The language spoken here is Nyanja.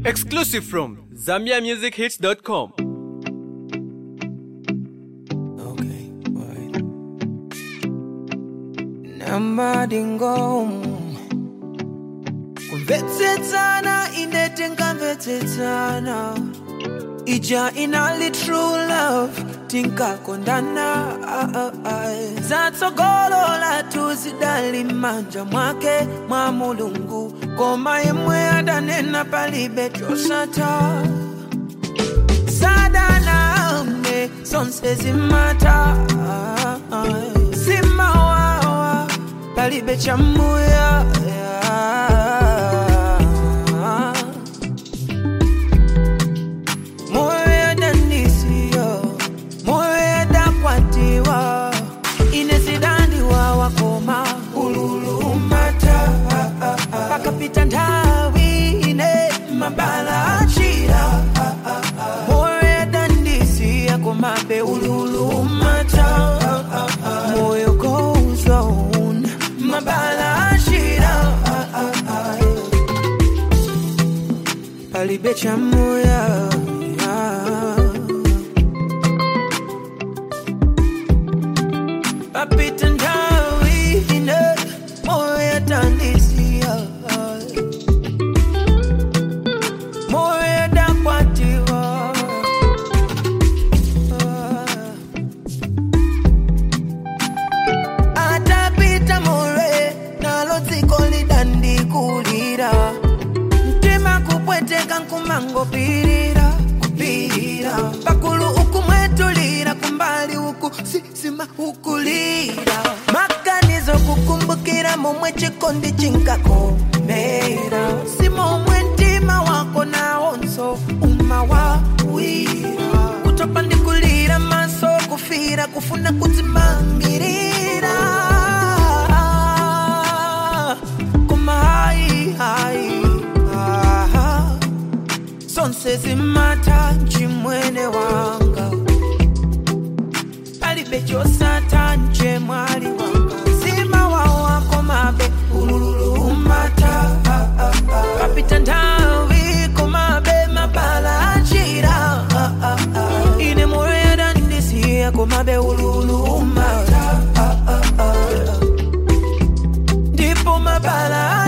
Exclusive from ZambiaMusicHits.com. Okay, right. namadingo kumvetsetsana ine tingamvetsetsana ija inali true love tinkakondana ah, ah, ah. zatsogolola tuzidali manja mwake mwa mulungu koma imwe adanena palibe chosata sadaname sonse zimata simawawa palibe chamuya moyo yadanisiyo moyo yadakwatiwa inezidandiwa wakoma ululumata pakapita nthawi ine mabala achira moyo yadandisiya komabe ululumata moyo goes on mabala achira palibe chamuya papita nthawi ine moyo yadandisiya moyo yadakwatiwa atapita more nalo dziko lidandikulira mtima kupweteka nkumangopirira kupirira pakulu ukumwetulira kumbali uku sisima ukulira maganizo kukumbukira momwe chikondi chinkakomera si momwe mtima wako nawonso umawawira kutopa ndikulira maso kufira kufuna kudzimangirira koma hayi hayi aha zonse zimata chimwene wanga palibe chosata nje mwali wanga zima wawako mabe ululumata papita nthawi komabe mabala achira ine moyo yadandisiya komabe ululumata ndipo mabala